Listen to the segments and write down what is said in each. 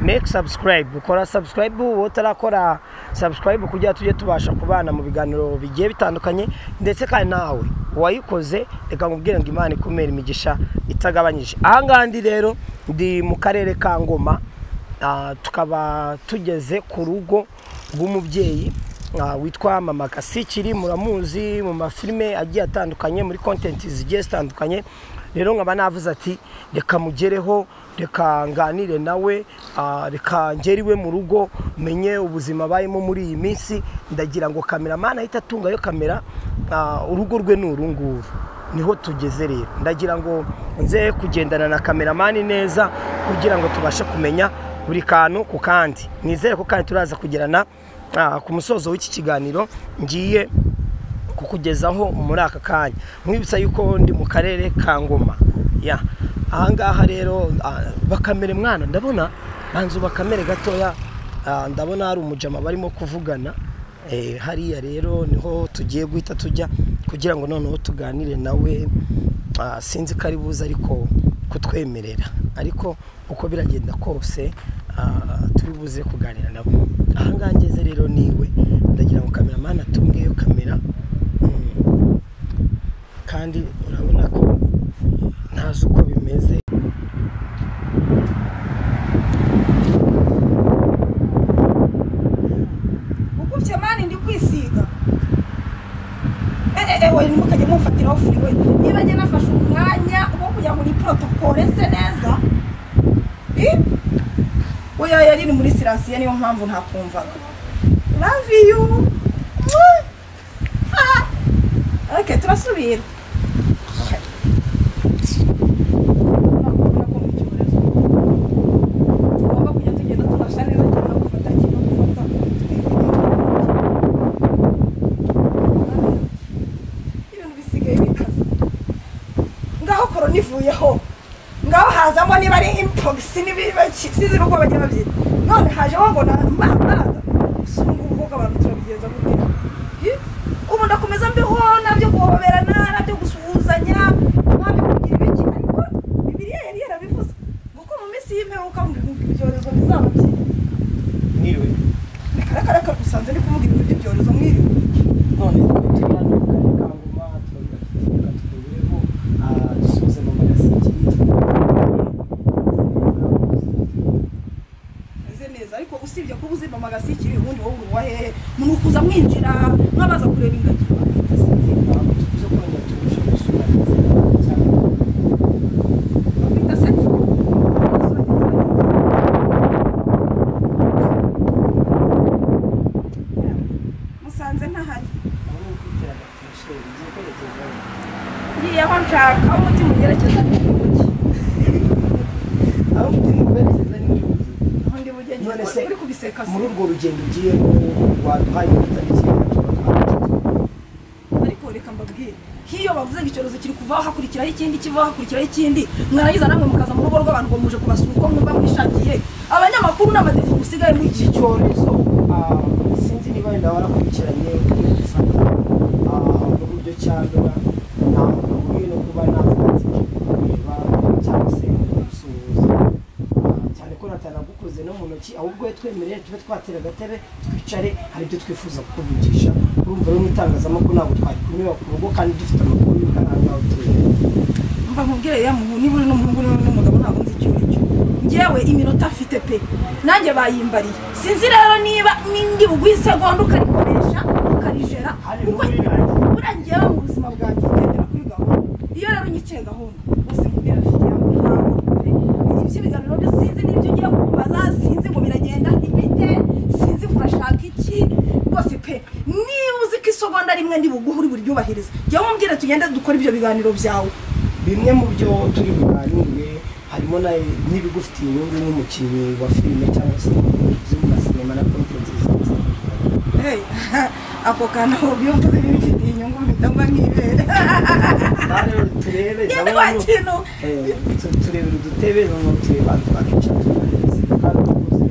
meke sabusikarayibu ukora sabusikarayibu wowe utarakora sabusikarayibu kugira tujye tubasha kubana mu biganiro bigiye bitandukanye ndetse kandi nawe uwayikoze reka nkubwire ngo imana ikumere imigisha itagabanyije ahangaha ndi rero ndi mu karere ka ngoma tukaba tugeze ku rugo rw'umubyeyi witwa mama kasikiri muramuzi mu mafilime agiye atandukanye muri kontenti zigiye zitandukanye rero nkaba navuze ati reka mugereho reka nganire nawe reka ngere iwe mu rugo menye ubuzima abayemo muri iyi minsi ndagira ngo kameramani ahita atungayo kamera urugo rwe ni uru nguru niho tugeze rero ndagira ngo nze kugendana na kameramani neza kugira ngo tubashe kumenya buri kantu ku kandi nizere ko kandi turaza kugerana ku musozo w'iki kiganiro ngiye kukugezaho muri aka kanya mwibutsa yuko ndi mu karere ka ngoma ahangaha rero bakamere mwana ndabona banza bakamere gatoya ndabona hari umujama barimo kuvugana hariya rero niho tugiye guhita tujya kugira ngo noneho tuganire nawe sinzi ko ari buze ariko kutwemerera ariko uko biragenda kose turi buze kuganira nabo ahangaha ngeze rero niwe ndagira ngo kameramani atungeyo kamera kandi urabona ko ntazi uko bimeze ukubye mani ndi kwisiga ewe ntimukajye mufatiraho furi we niba njye nafashe umwanya wo kugira ngo ni porotokole se neza oya yari muri sirasiye niyo mpamvu ntakumvaga love you ok turasubira ngaho korona ivuyeho ngaho hazamo niba ari impogisi n'ibisize n'uko bagiye babyita none hajeho ngo na mbaga gusa ubu ngubu ko abantu turabigenza gute ubu ndakomeza mbiho nabyo guhoberana nabyo gusuhuzanya nabyo kugira ibiki ariko bibiriya yari yarabivuze kuko mu minsi y'imperuka ngo ibyorezo bizaba byinshi niwe reka reka reka gusanze ndi kumubwira ibintu by'ibyorezo mwiriwe none tujyana mu karere ka ngoma turabigateka turebeho dusubize mama gasikiri meze neza ariko usibye kuba uzima magasikiri ubundi wowe uri uwa hehe munukuza mwinjira mwabaza kureba ingagi tuvuze ko wenda tubasha gusura cyane bita seti musanze ntahari aho ni ukwitera agafashe ngiye kwerekezayo ngiye aho nshaka aho umutima ugerekeza ni mu mugi aho mutima ukwerekeza ni muri ubu aho ndi bujye None ngiye se- uri kubiseka se muri urwo rugendo ugiyemo waduhaye itariki ariko reka mbabwire nk'iyo bavuze ngo icyorezo kiri kuvaho hakurikiraho ikindi kivaho hakurikiraho ikindi mwarangiza namwe mukaza mu rugo rw'abantu ngo muje kubasura uko mwumva mwishakiye abanyamakuru n'abadefu musigaye iki mugico cyorezo ah, sinzi niba wenda warakurikiranye kuri website uburyo cyandura ntabwo bihuye no kuba navuga ati nje kureba cyangwa se gusuhuza Ah, cyane ko natanagukoze no mu ntoki ahubwo iyo twemereye tube twatera agatebe twicare hari ibyo twifuza kukuvugisha urumva rero mu itangazamakuru ntabwo twari kunyura ku rugo kandi dufite amakuru y'uko ari ahangaha utuye mva nkubwire ya muhu niba uri n'umuhungu niba uri n'umugabo ntabwo nzi icyo ari cyo ngewe iminota mfite pe nanjye bayimbariye sinzi rero niba n'indi bugwi isegonda ukarikoresha ukarijera Hari kuko muri nanjye. buriya ngewe mu buzima bwanjye ngendera kuri gahunda iyo rero nyiciye gahunda bose mubwira afite ya muhango pe iby'ibiganiro byo sinzi n'ibyo ugiye kubaza sinzi ngo biragenda ntibite sinzi ngo urashaka iki rwose pe niba uzi ko isogonda rimwe ndi buguhe uri buryubahirize jya mumbwire tugende dukore ibyo biganiro byawe bimwe mu byo turi buganire harimo na- n'ibigufitiye inyungu nk'umukinnyi wa filime cyangwa se z'ubuga sinema na kontenti Hey, ako kantu iyo mvuze bimfitiye inyungu bitangwa nk'ibere rero turebe yewe ndabona wa mu- kintu eh, tu- turebera udutebe noneho tureba twakicara tukareba kandi tukuze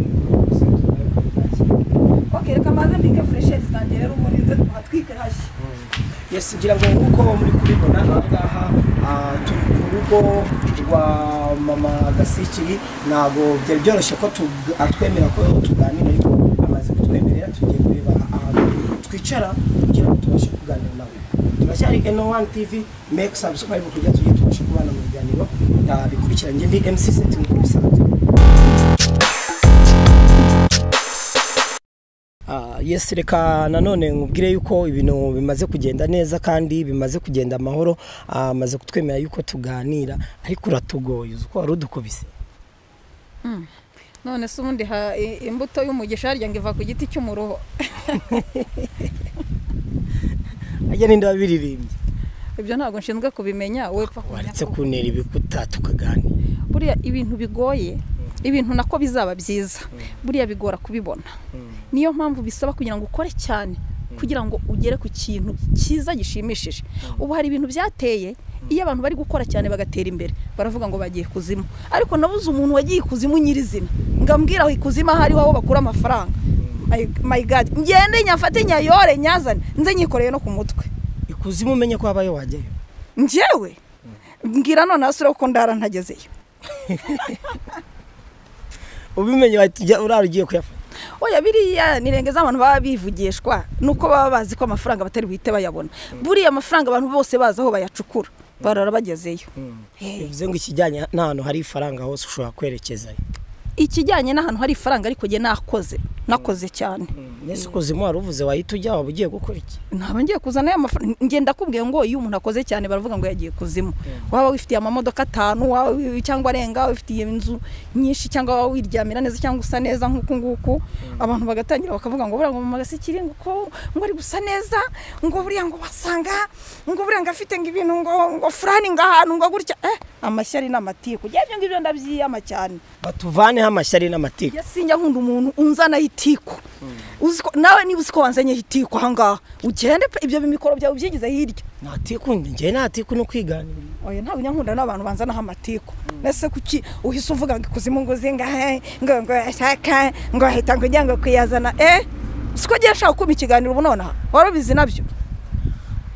gusa turebe ko okay reka maze mbike furesheri zanjye rero ubu ninze tuhatwike hashya yes ngira ngo nk'uko muri kubibona aha ngaha ah, turi ku rugo rwa mama gasikiri ntabwo byari byoroshye ko tug- atwemera ko tuganira ariko amaze kutwemerera tugiye kureba ahantu twicara kugira ngo tubashe kuganira nawe turacyari eno wani tivi meke sabusikarayibu kugira tujye tubashe kubana mu biganiro ah, bikurikiranye ndi mc seti nk'uko bisanzwe Ah, yes reka nanone nkubwire yuko ibintu bimaze kugenda neza kandi bimaze kugenda amahoro ah, amaze kutwemera yuko tuganira ariko uratugoye uzi ko wari udukubise none se ubundi ha- i- imbuto y'umugisha harya ngo iva ku giti cy'umuruho ajya n'inda biririmbye ibyo ntabwo nshinzwe kubimenya wepfa kumenya waretse ko- kuntera ibikuta tukaganira buriya ibintu bigoye ibintu nako bizaba byiza buriya bigora kubibona niyo mpamvu bisaba kugira ngo ukore cyane kugira ngo ugere ku kintu cyiza gishimishije ubu hari ibintu byateye iyo abantu bari gukora cyane bagatera imbere baravuga ngo bagiye kuzimu ariko nabuze umuntu wagiye ikuzimu nyirizina ngambwira aho ikuzimu aho ariho aho bakura amafaranga my god ngende nyafate nyayore nyazane nze nyikoreye no ku mutwe ikuzimu umenye ko habayo wajyayo njyewe mbwira none asure kuko ndara ntagezeyo ubimenye wahita ujya- urara ugiye kuyafata oya biriya nirenge z'abantu baba bivugishwa nuko baba bazi ko amafaranga batari buhite bayabona buriya amafaranga abantu bose bazi aho bayacukura barara bagezeyo Eh, bivuze ngo ikijyanye n'ahantu hari ifaranga hose ushobora kwerekezayo ikijyanye n'ahantu hari ifaranga ariko njye nakoze nakoze cyane mbese ikuzimu wari uvuze wahita ujya waba ugiye gukora iki ntabwo ngiye kuzana ya mafaranga ngenda kubwiye ngo iyo umuntu akoze cyane baravuga ngo yagiye kuzimu waba wifitiye amamodoka atanu waba wi- cyangwa arenga wifitiye inzu nyinshi cyangwa waba wiryamira neza cyangwa usa neza nk'uku nguku abantu bagatangira bakavuga ngo buriya ngo mama gasikiri ngo ko ngo ari gusa neza ngo buriya ngo wasanga ngo buriya ngo afite ngo ibintu ngo ngo furani ngo ahantu ngo gutya eh amashyari n'amatiku njye ibyo ngibyo ndabyiyama cyane batuvaneho amashyari n'amatiku ya sinjya nkunda umuntu unzanaho itiku Uzi ko- nawe niba uzi ko wanzanye itiku ahangaha ugende pe ibyo bimikoro byawe ubyigize hirya ntatiku njyewe ntatiku ni ukwiganira oya ntabwo njya nkunda n'abantu banzanaho amatiku mbese kuki uhise uvuga ngo ikuzimu ngo uze ngahe ngo ngo ashaka ngo ahita ngo ujya ngo kuyazana eh siko ngiye nshaka kumpa ikiganiro ubu nonaha wari ubizi nabyo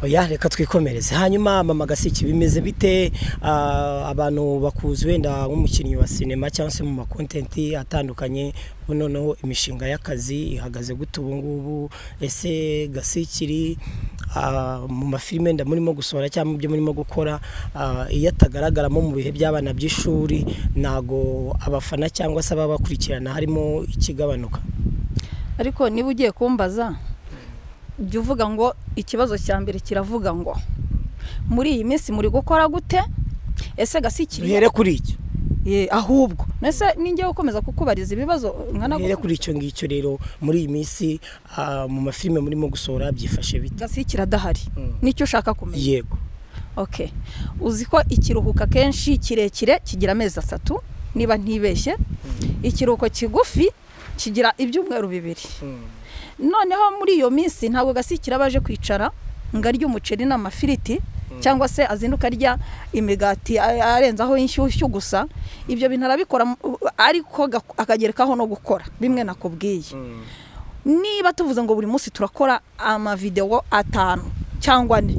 oya reka twikomereze hanyuma mama gasiki bimeze bite Ah, abantu bakuzi wenda nk'umukinnyi wa sinema cyangwa se mu makontenti atandukanye ubu noneho imishinga y'akazi ihagaze gute ubu ngubu ese gasikiri ah, mu mafilime wenda murimo gusohora cyangwa mu byo murimo gukora ah, iyo atagaragaramo mu bihe by'abana by'ishuri ntago abafana cyangwa se ababakurikirana harimo ikigabanuka ariko niba ugiye kumbaza jya uvuga ngo ikibazo cya mbere kiravuga ngo muri iyi minsi muri gukora gute ese gasikiriye duhere kuri icyo Ye, ahubwo nese ninjye gukomeza kukubariza ibibazo nkana Duhere kuri icyo ngicyo rero muri iyi minsi ah, mu mafilime murimo gusohora byifashe bite gasikira adahari Mm. nicyo ushaka kumenya yego okay uzi ko ikiruhuko akenshi kirekire kigira amezi atatu niba ntibeshye ikiruhuko kigufi kigira ibyumweru bibiri noneho muri iyo minsi ntabwo gasikira baje kwicara ngo arye umuceri n'amafiriti cyangwa se azinduka arya imigati a- arenzaho inshyushyu gusa ibyo bintu arabikora mu- ariko gak- akagerekaho no gukora bimwe nakubwiye niba tuvuze ngo buri munsi turakora amavidewo atanu cyangwa ane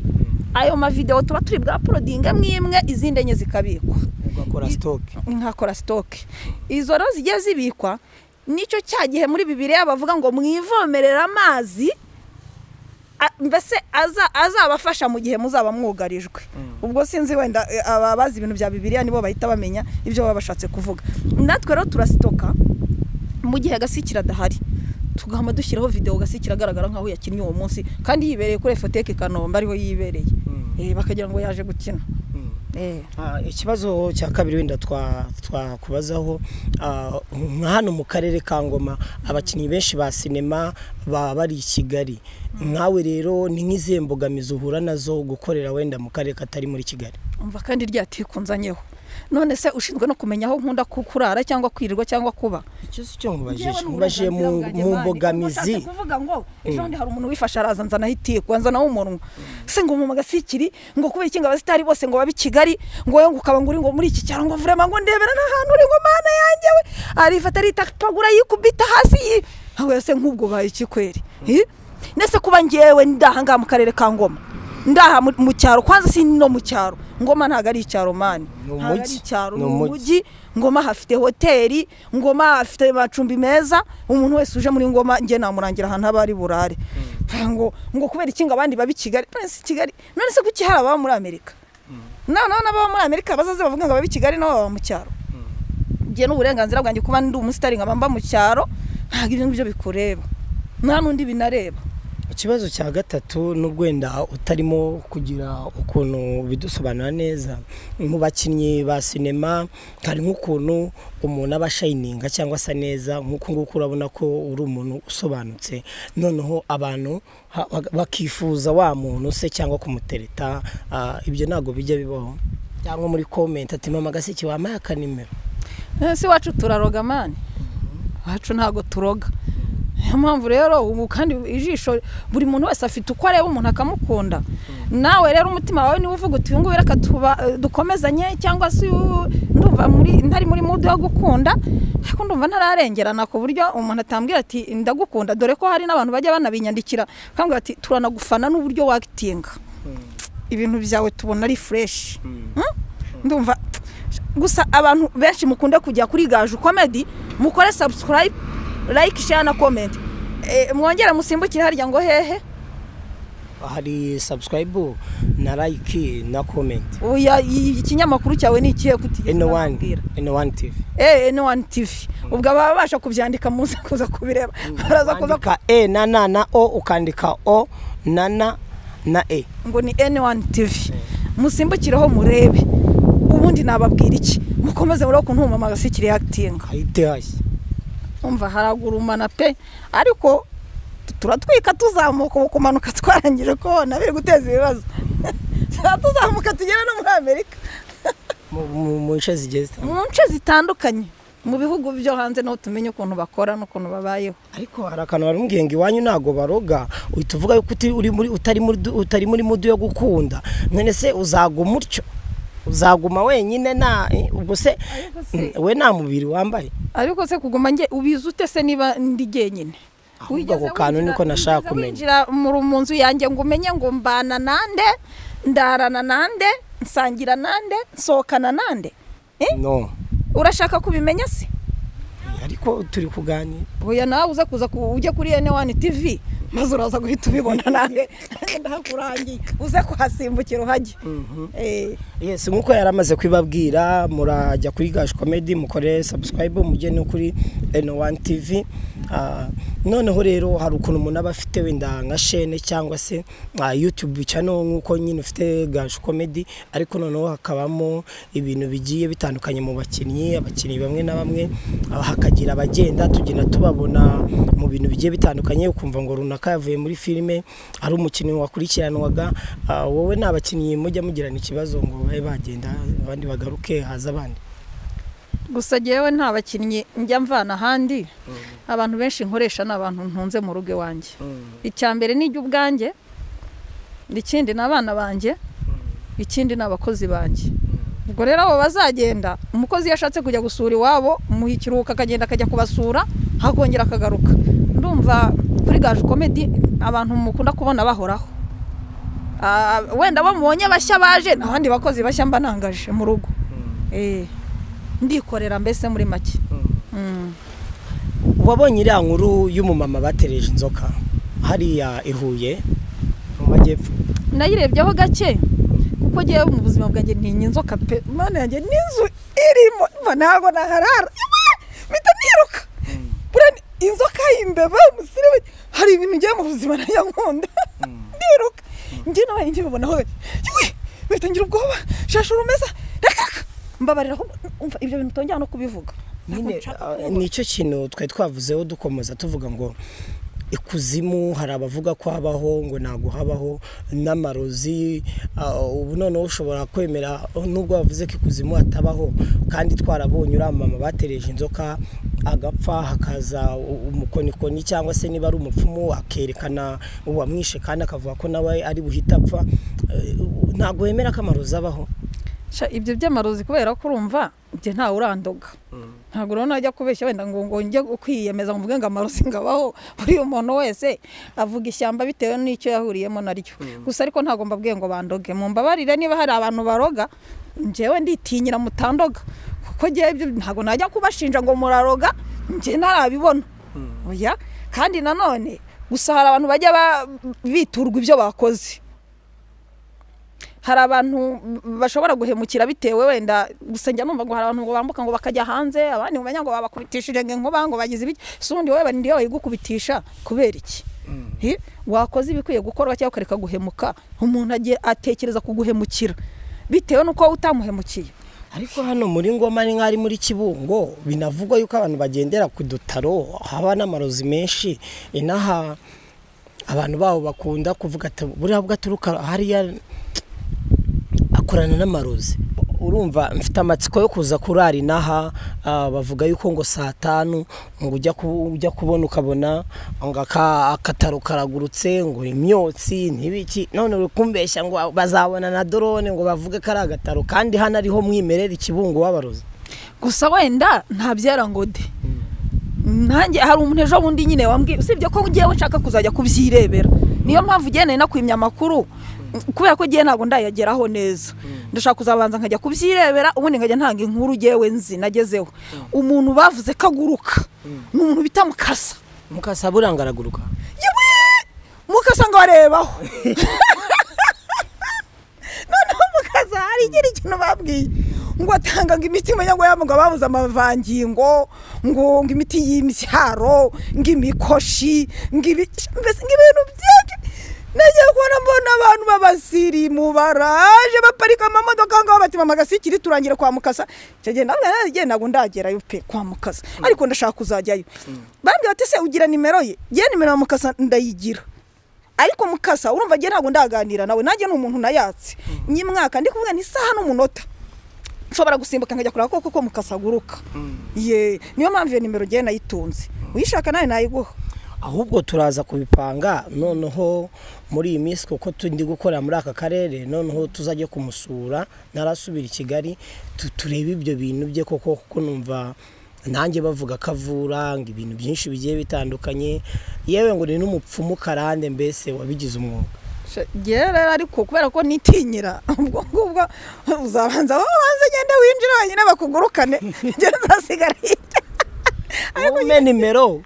ayo mavidewo tuba turi bwa porodinga imwe imwe izindi enye zikabikwa ugakora I- sitoke nkakora sitoke izo rero zigiye zibikwa nicyo cya gihe muri bibiriya bavuga ngo mwivomerere amazi a- mbese aza- azabafasha mu gihe muzaba mwugarijwe ubwo sinzi wenda eh, aba bazi ibintu bya bibiriya nibo bahita bamenya ibyo baba bashatse kuvuga natwe rero turasitoka mu gihe gasikira adahari tugahama dushyiraho videwo gasikira agaragara nk'aho yakinnye uwo munsi kandi yibereye kuri efoteke i kanombe ariho yibereye Eh, bakagira ngo yaje gukina Eh. Ah, ikibazo cya kabiri wenda twa- twakubazaho ah, nka hano mu karere ka ngoma abakinnyi benshi ba sinema baba bari i kigali nkawe rero ni nk'izihe mbogamizi uhura nazo gukorera wenda mu karere katari muri kigali umva kandi ryatikunzanyeho none se ushinzwe no kumenya aho nkunda ku- kurara cyangwa kwirirwa cyangwa kuba icyo si cyo nkubajije nkubajije mu mu mbogamizi kuvuga ngo ejo bundi hari umuntu wifashe araza nzana itiku anzana umunwa se ngo mu gasikiri ngo kubera iki ngo abasitari bose ngo babe i kigali ngo wowe ngo ukaba ngo uri ngo muri iki cyaro ngo vurema ngo ndebera n'ahantu uri ngo mana yanjye we arifata aritapagura yikubita hasi yi aho se nk'ubwo baye iki kweri Eh? nese kuba ngewe ndaha ngaha mu karere ka ngoma ndaha mu- mu cyaro kwanza si no mu cyaro ngoma ntabwo ari icya romani Ni ntabwo ari umujyi. icyaro Ni ni umujyi. umujyi ngoma hafite hoteli ngoma hafite amacumbi meza umuntu wese uje muri ngoma njye namurangira ahantu haba ari burare ngo ngo kubera iki ngo abandi baba i kigali none se kigali none se kuki hari ababa muri amerika noneho n'ababa muri amerika bazaze bavuga ngo ababa i kigali nabo baba mu cyaro njye n'uburenganzira bwanjye kuba ndi umusitari nkaba mba mu cyaro ntabwo ibyo ngibyo bikureba nta n'undi binareba ikibazo cya gatatu nubwo wenda utarimo kugira ukuntu bidusobanura neza mu bakinnyi ba sinema hari nk'ukuntu umuntu aba ashayininga cyangwa asa neza nk'uku nguku urabona ko uri umuntu usobanutse noneho abantu ha- bak- bakifuza wa muntu se cyangwa kumutereta ah, ibyo ntabwo bijya bibaho cyangwa muri komenti ati mama gaseke wampaye akanimero Eh, si iwacu turaroga mani iwacu ntabwo turoga niyo mpamvu rero ubu kandi ijisho buri muntu wese afite uko areba umuntu akamukunda nawe rero umutima wawe niba uvuga uti uyu nguyu reka tuba- dukomezanye cyangwa se uyu ndumva muri ntari muri mudu yo gukunda ariko ndumva ntararengerana ku buryo umuntu atambwira ati ndagukunda dore ko hari n'abantu bajya banabinyandikira bakambwira ati turanagufana n'uburyo wakitinga ibintu byawe tubona ari fureshi ndumva gusa abantu benshi mukunde kujya kuri gaju komedi mukore sabusikarayibe layike share na komenti mwongere musimbukire harya ngo hehe hari sabusikarayibu na layiki na komenti Oya, i- ikinyamakuru cyawe ni ikihe kutigira eno wani eno wani tivi eno wani tivi ubwo ababa babasha kubyandika muza kuza kubireba baraza kuza ku- ukandika e na na na o ukandika o na na na e ngo ni eno wani tivi musimbukireho murebe ubundi nababwira iki mukomeze muri ukuntu umumama gasikiriye akitinga hayitehashye umva haragurumana pe ariko turatwika tuzamuka ubu kumanuka twarangije kubona biri guteza ibibazo tuba tuzamuka tugere no muri amerika Mu- mu mu nce zigiye mu zitandukanye nce zitandukanye mu bihugu byo hanze niho tumenya ukuntu bakora n'ukuntu babayeho ariko hari akantu barambwiye ngo iwanyu ntabwo baroga uhita uvuga yuko uti- uri muri- utari muri du- utari muri mudu yo gukunda none se uzaguma utyo uzaguma wenyine nta eh, ubwo se se- we nta mubiri wambaye ariko se kuguma nge ubizi ute se niba ndi jyenyine Ahubwo Wigeze ako kantu winjira- niko nashaka wigeze kumenya. winjira mu- mu nzu yanjye ngo umenye ngo mbana nande ndarana nande nsangira nande nsohokana nande Eh? no urashaka kubimenya se ariko turi kuganira oya nawe uza kuza ku- ujye kuri ene wani tivi maze uraza guhita ubibona nawe ndakurangiye uze kuhasimbukira uhajye Eh, yes nk'uko yari amaze kubibabwira murajya kuri gash comedy mukore subscribe mujye no kuri N1 TV Ah, noneho rero hari ukuntu umuntu aba afite wenda nka chaîne cyangwa se ah, YouTube channel nk'uko nyine ufite gash comedy ariko noneho hakabamo ibintu bigiye bitandukanye mu bakinnyi abakinnyi bamwe na bamwe ah, hakagira abagenda tugenda tubabona mu bintu bigiye bitandukanye ukumva ngo runaka yavuye muri filime ari umukinnyi wakurikiranwaga Ah, wowe ni abakinnyi mujya mugirana ikibazo ngo babe bagenda abandi bagaruke haza abandi gusa jyewe nta bakinnyi njya mvana ahandi abantu benshi nkoresha ni abantu ntunze mu rugo iwanjye icya mbere ni jye ubwanjye ikindi ni abana banjye ikindi ni abakozi banjye ubwo rero abo bazagenda umukozi iyo ashatse kujya gusura iwabo muha ikiruhuko akagenda akajya kubasura akongera akagaruka ndumva kuri gaje komedi abantu mukunda kubona bahoraho Ah, wenda bamubonye bashya baje n'abandi bakozi bashya mba nangaje mu rugo Eh, ndikorera mbese muri make Mm. wabonye iriya nkuru y'umumama batereje inzoka hariya i Huye mu majyepfo nayirebyeho gake kuko ngewe mu buzima bwanjye ntinya inzoka pe mana yanjye n'inzu irimo mva ntabwo naharara Iwe! mpita niruka buriya ni- inzoka y'imbeba umusirimu hari ibintu ngiye mu buzima najya nkunda ndiruka njye n'abandi njye bibonaho yewe mpita ngira ubwoba shasha urumeza reka reka mbabarira ahubwo umva ibyo bintu utongera no kubivuga Ntabwo nyine nshaka ah, kubivuga. nicyo kintu twari twavuzeho dukomeza tuvuga ngo ikuzimu hari abavuga ko habaho ngo ntabwo habaho n'amarozi ah, ubu noneho ushobora kwemera nubwo wavuze ko ikuzimu hatabaho kandi twarabonye uriya mama batereje inzoka agapfa hakaza u- umukonikoni cyangwa se niba ari umupfumu akerekana uwamwishe kandi akavuga ko nawe ari buhite apfa Eh, ntabwo wemera ko amarozi abaho Sha, ibyo by'amarozi kubera ko urumva mfite ntawe urandoga ntabwo rero najya kubeshya wenda ngo ngo njye kwiyemeza ngo mvuge ngo amarozi ngabaho buri umuntu wese avuga ishyamba bitewe n'icyo yahuriyemo naryo gusa ariko ntabwo mbabwiye ngo bandoge mu mbabarire niba hari abantu baroga njyewe nditinyira mutandoga kuko njyewe ibyo ntabwo najya kubashinja ngo muraroga njye ntarabibona oya kandi nanone gusa hari abantu bajya ba- biturwa ibyo bakoze hari abantu bashobora guhemukira bitewe wenda gusa njya numva ngo hari abantu ngo bambuka ngo bakajya hanze abandi mumenya ngo babakubitishije ngo inkuba ngo bagize ibiki si ubundi wowe ndiyo bayigukubitisha kubera iki Hi? wakoze ibikwiye gukorwa cyangwa ukareka guhemuka umuntu agiye atekereza kuguhemukira bitewe n'uko wowe utamuhemukiye ariko hano muri ngoma ni nk'ari muri kibungo binavugwa yuko abantu bagendera ku dutaro haba n'amarozi menshi inaha abantu babo bakunda kuvuga ati buriya bwo aturuka hariya akorana n'amarozi urumva mfite amatsiko yo kuza kurara inaha ah, bavuga yuko ngo saa tanu ngo ujya ku- ujya kubona ukabona ngo aka- akataro karagurutse ngo imyotsi ntibiki none uri kumbeshya ngo bazabona na dorone ngo bavuge ko ari agataro kandi hano ariho mwimerera ikibungo w'abarozi gusa wenda ntabyara ngo de nanjye hari umuntu ejo bundi nyine wambwiye usibye ko ngewe nshaka kuzajya kubyirebera niyo mpamvu ugiye nari nakwimya amakuru kubera ko ngewe ntabwo ndayageraho neza ndashaka kuzabanza nkajya kubyirebera ubundi nkajya ntanga inkuru ngewe nzi nagezeho umuntu bavuze ko aguruka ni umuntu bita mukasa mukasa buranga araguruka yewe mukasa ngo arebaho noneho mukasa hari igira ikintu babwiye ngo atanga ngo imiti imenya ngo yaba ngo babuze amavangingo ngo ngo imiti y'imbyaro ngo imikoshi ngo ibi- mbese ngo ibintu byinshi nagiye kubona mbona abantu b'abasirimu baraje baparika amamodoka aho ngaho bati mama gasikiri turangire kwa mukasa icyo gihe nawe naragiye ntabwo ndagerayo pe kwa mukasa ariko ndashaka kuzajyayo bambwira bati se ugira nimero ye ye nimero ya mukasa ndayigira ariko mukasa urumva ngiye ntabwo ndaganira nawe nanjye ni umuntu nayatse nyimwaka ndi kumwe n'isaha n'umunota nshobora gusimbuka nkajya kureba koko ko mukasa aguruka ye niyo mpamvu iyo nimero ngiye nayitunze uyishaka nawe nayiguha ahubwo turaza kubipanga noneho muri iyi minsi kuko tundi gukorera muri aka karere noneho tuzajya kumusura narasubira i kigali tu- turebe ibyo bintu bye koko kuko numva nanjye bavuga ko avura ngo ibintu byinshi bigiye bitandukanye yewe ngo ni n'umupfumu karande mbese wabigize umwuga ngewe rero ariko kubera ko nitinyira ubwo ngubwo uzabanza aho banze ngende winjire wenyine bakugurukane njye nzasigara hirya ume nimero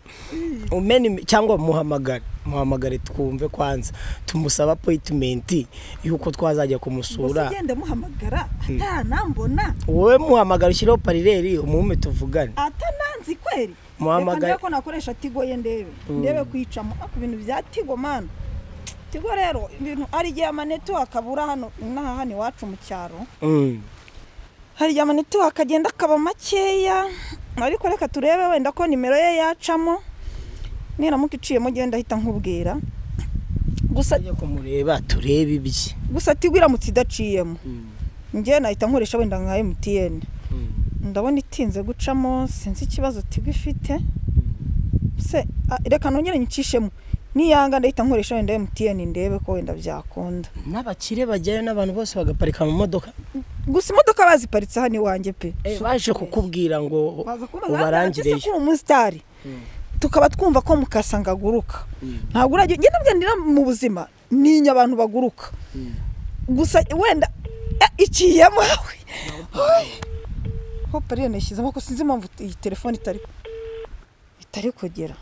ume nime- cyangwa muhamagare muhamagare twumve kwanza tumusaba apoyitimenti y'uko twazajya kumusura gusa ugenda muhamagara atanambona wowe muhamagara ushyireho parireri umume tuvugane atananzi kweri Muhamagare. reka ndebe ko nakoresha tigo ye ndebe ndebe kwicamo ku bintu bya tigo mana tigo rero ibintu hari igihe amanetiwaka abura hano inaha hano iwacu mu cyaro Mm. hari igihe amanetiwaka agenda akaba makeya ariko reka turebe wenda ko nimero ye yacamo niramuka iciyemo ugenda ahita nkubwira gusa tujye kumureba turebe ibye gusa tigo iramutse idaciyemo njyewe nahita nkoresha wenda nka emutiyeni ndabona itinze gucamo sinzi ikibazo tigo ifite se a- reka nongere nyicishemo niyanga ndahita nkoresha wenda emutiyeni ndebe ko wenda byakunda n'abakire bajyayo n'abantu bose bagaparika mu modoka gusa imodoka baziparitse hano iwanjye pe baje kukubwira ngo baza kumbaza ubarangire ko uri umusitari tukaba twumva ko mukasa ngo aguruka ntabwo urajya ugenda ugendera mu buzima ninya abantu baguruka gusa wenda eh, iciyemo yawe hopa rero nashyizemo ko sinzi impamvu iyi telefone itari itari kugera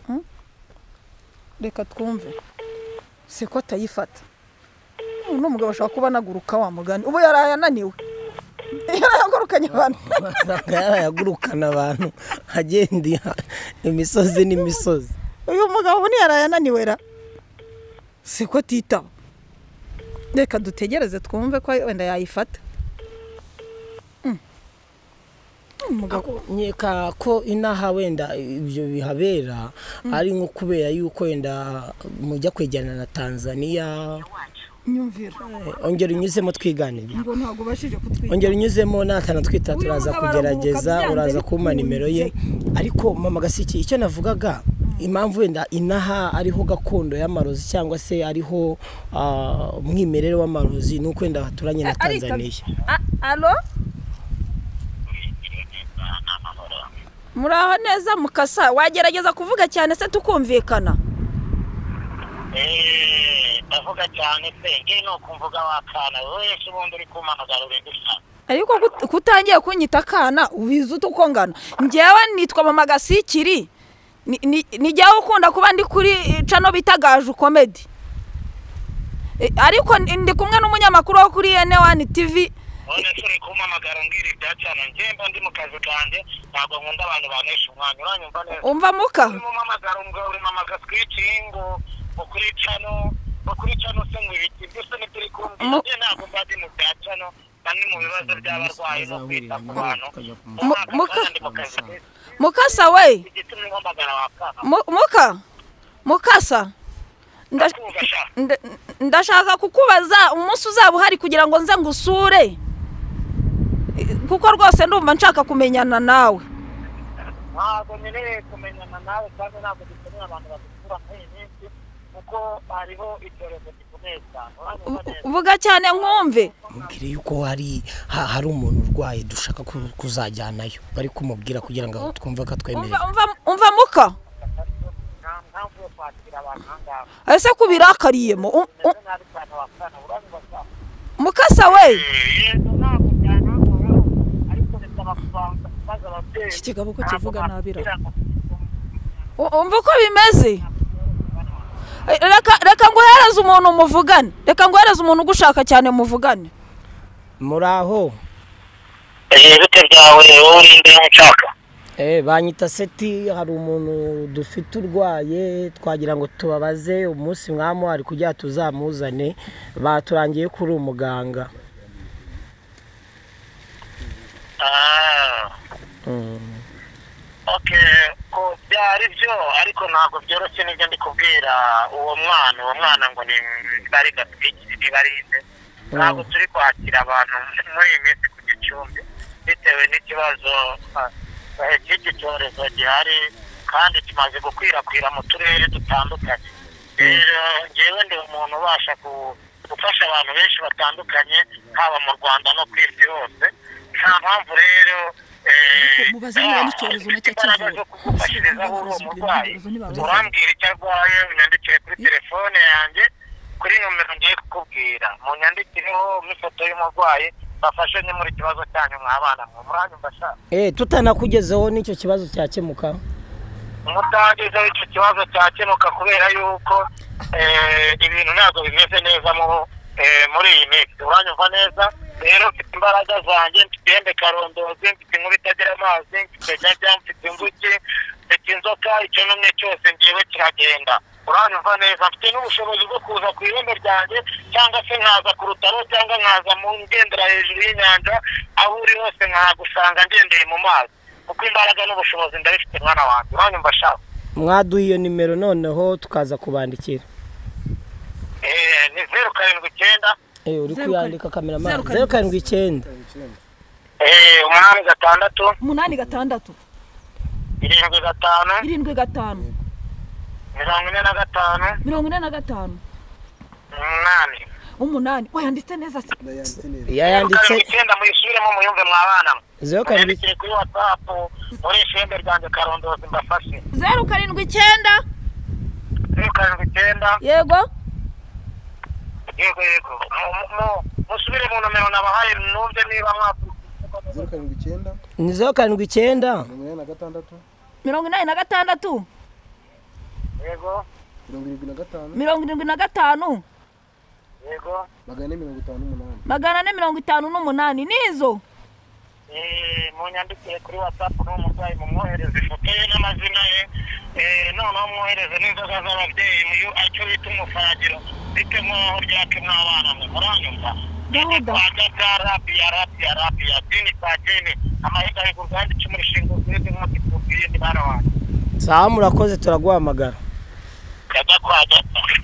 Hmm? reka twumve siko atayifata uno mugabo ashobora kuba anaguruka wa mugani ubu yaraye ananiwe yarayagurukanye abantu basanga yarayagurukana abantu agenda imisozi n'imisozi uyu mugabo ubu ntiyaraye ananiwe ra siko atitaba reka dutegereze twumve ko wenda yayifata Mm. umugabo nkeka ko inaha wenda ibyo bihabera ari nko kubera yuko wenda mujya kwegerana na tanzania nyumvira Eh, ongera unyuzemo twiganire ngo ntabwo ubashije kutwiga ongera unyuzemo natana twita turaza mugabo kugerageza araruhuka uraza byanze kumpa nimero ye ariko mama gasiki icyo navugaga impamvu wenda inaha ariho gakondo y'amarozi cyangwa se ariho ah, umwimerere w'amarozi ni uko wenda baturanye na Ariko- tanzaniya A- alo muri aho neza mukasa wagerageza kuvuga cyane se tukumvikana eee ndavuga cyane se ngewe ni ukumvuga wakana wese ubundi uri kumpamagara uri gusa ariko gut- kutangiye kunyita akana ubizi ute uko ngana ngewe nitwa mama gasikiri Ni- ni- ni ngewe ukunda kuba ndi kuri eh, cano bita gaju komedi Eh, ariko ndi ndi kumwe n'umunyamakuru wo kuri ene wani tivi none se uri kumpamagara umbwira ibya cyane ngewe mba ndi mu kazi kanjye ntabwo nkunda abantu banesha umwanya uranyumva neza umva muka urimo umpamagara ubwo uri mamaga twikingo ukuri cano ukuri cano se ngo ibiti byose ntituri kumvira Mu- ngewe ntabwo mba ndi mu bya cano mba ndi mu bibazo by'abarwayi no kwita ku bantu Mu- Umwaka muka- kandi ndi mu kazi mukasa we igitumye umpamagara wakana Mu- muka mukasa Nda- ndakumva sha nda- ndashaka kukubaza umunsi uzaba uhari kugira ngo nze ngusure Eh, kuko rwose ndumva nshaka kumenyana nawe ntabwo nkeneye kumenyana nawe kandi ntabwo dukeneye abantu badusura muri iyi minsi kuko hariho icyorezo gikomeye cyane uranyumva U- neza vuga cyane nkumve mubwire yuko hari ha- hari umuntu urwaye dushaka ku- kuzajyanayo bari kumubwira kugira ngo twumve ko atwemerera umva umva- umva muka nta mpamvu yo kwakira abantu aha ngaha ese kubirakariye mu- u- u- umeze nabi cyane wakana uranyumva se mukasa we yego ntabwo byanangoraho ariko bisaba kubanza kubaza ababyeyi Iki kigabo ko kivuga nabi ra. U- umva uko bimeze Eh, reka reka nguhereze umuntu muvugane reka nguhereze umuntu ugushaka cyane muvugane muri aho eee bite byawe wowe uri imbere nshaka Eh, banyita seti hari umuntu dufite urwaye twagira ngo tubabaze umunsi mwamuhari kugira ngo tuzamuzane baturangiye kuri umuganga oke ko byari byo ariko ntabwo byoroshye nibyo ndi kubwira uwo mwana uwo mwana ngo ni bari gatwikiri nibarinde ntabwo turi kwakira abantu muri iyi minsi ku gicumbi bitewe n'ikibazo ah, eh, cy'iki cyorezo gihari kandi kimaze gukwirakwira mu turere dutandukanye rero ngewe ndi umuntu ubasha ku- gufasha abantu benshi batandukanye haba mu rwanda no ku isi hose nta mpamvu rero eh, mubaze niba n'icyorezo nacyo imbaraga kivura. zo kugufashiriza wowe uwo murwayi urambwira icyo arwaye unyandikire kuri telefone yanjye kuri nomero ngiye kukubwira munyandikireho n'ifoto y'umurwayi bafashe ni muri kibazo cyanyu mwabana mwe muranyumva sha Eh, tutanakugezeho n'icyo kibazo cyakemuka mutangizeho icyo kibazo cyakemuka kubera yuko eh, ibintu ntabwo bimeze neza mu eh, muri iyi minsi uranyumva neza rero mfite imbaraga zanjye mfite ihembe karondozi mfite inkuru itagira amazi mfite nyajya mfite inzuki mfite inzoka icyo n'umwe cyose ngewe kiragenda uranyumva neza mfite n'ubushobozi bwo kuza ku irembo ryanjye cyangwa se nkaza ku rutaro cyangwa nkaza mu ngendera hejuru y'inyanja aho uri hose nkahagusanga ngendeye mu mazi kuko imbaraga n'ubushobozi ndabifite mwana wanjye uranyumva shaka mwaduha iyo nimero noneho tukaza kubandikira Eh, ni zeru karindwi icyenda Eh, uri Zeru kuyandika kameramani zeru karindwi- zeru karindwi icyenda eh, umunani gatandatu umunani gatandatu irindwi gatanu irindwi gatanu mirongo ine na gatanu mirongo ine na gatanu umunani umunani wayanditse neza se zeru yayanditse karindwi icyenda muyisubiremo muyumve mwabana mwe zeru karindwi mwandikire kuri watsapu murishe ihembe ryanjye karondozi mbafashe zeru karindwi icyenda zeru karindwi icyenda yego yego yego Mu- mu- mu- musubire mu nomero nabahaye numve niba mwakurikiye zeru karindwi icyenda ni zeru karindwi icyenda mirongo inani na gatandatu mirongo inani na gatandatu yego mirongo irindwi na gatanu mirongo irindwi na gatanu yego magana ane mirongo itanu n'umunani magana ane mirongo itanu n'umunani nizo Eh, munyandikire kuri whatsapp n'uwo murwayi mumwohereze ifoto ye n'amazina ye Eh, noneho mwohereze n'inzoga z'ababyeyi muyu icyo bita umufagiro bite mwaho ryake mw'abana mwe muranyumva Gahunda. twagaga rabiya rabiya rabiya dini kwa dini amahiga y'uruganda icumu rishinga urwego nk'uko itubwiye ni bana wanjye sawa murakoze turaguhamagara gajya kwa gata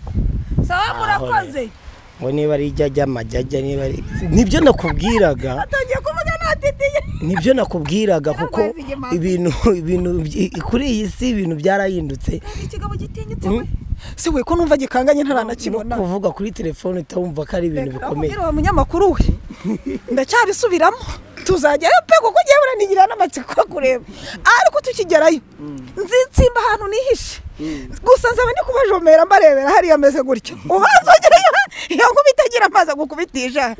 sawa murakoze ngo niba ari ijyajya amajyajya niba ari nibyo nakubwiraga atangiye kuvuga natitiye nibyo nakubwiraga kuko Yarwaye igimanzi. ibintu ibintu byi- kuri iyi si ibintu byarahindutse ikigabo gitinyitse Mm. we si we ko numva gikanganye no ntaranakibona kuvuga kuri telefone utawumva ko ari ibintu bikomeye uwo munyamakuru we ndacyarisubiramo tuzajyayo pe kuko ngewe uranigira n'amatsiko yo kureba ariko tukigerayo nzitsimba ahantu nihishe gusa nzaba ndi kubajomera mbarebera hariya ameze gutyo ubazongereyo iyo nkubita agira amazi agukubitisha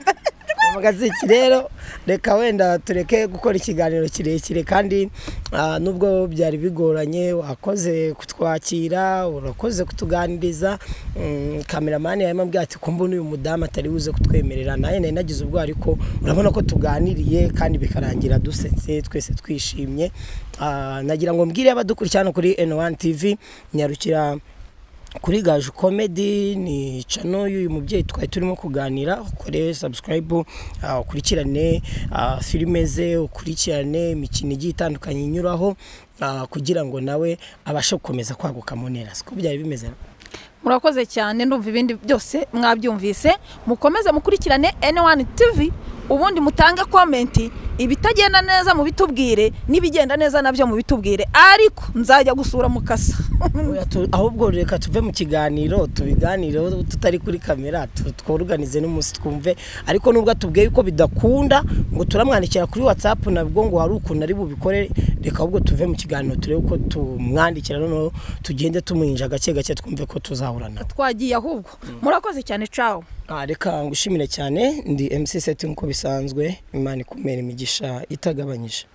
gaziki rero reka wenda tureke gukora ikiganiro kirekire kandi ah, nubwo byari bigoranye wakoze kutwakira urakoze kutuganiriza Mm, kameramani yarimo ambwira ati ko mbona uyu mudamu atari buze kutwemerera nawe nari nagize ubwoba ariko urabona ko tuganiriye kandi bikarangira dusetse twese twishimye Ah, nagira ngo mbwire abadukurikira hano kuri N1 TV nyarukira kuri gaju komedi ni cano y'uyu mubyeyi twari turimo kuganira ukore sabusikarayibu ukurikirane ah, filime ze ukurikirane imikino igiye itandukanye inyuraho ah, kugira ngo nawe abashe gukomeza kwaguka mu ntera siko byari bimeze murakoze cyane ndumva ibindi byose mwabyumvise mukomeze mukurikirane N1 TV ubundi mutange komenti ibitagenda neza mubitubwire n'ibigenda neza nabyo mubitubwire ariko nzajya gusura mukasa Oya, tu- ahubwo reka tuve mu kiganiro tubiganireho tutari kuri kamera tu- twuruganize n'umunsi twumve ariko nubwo atubwiye yuko bidakunda ngo turamwandikira kuri whatsapp nabwo ngo hari ukuntu ari bubikore reka ahubwo tuve mu kiganiro turebe uko tumwandikira noneho tugende tumwinja gake gake twumve ko tuzahura nawe twagiye ahubwo murakoze cyane cawo Ah, reka ngushimire cyane ndi mc seti nk'uko bisanzwe imana ikumera imigisha itagabanyije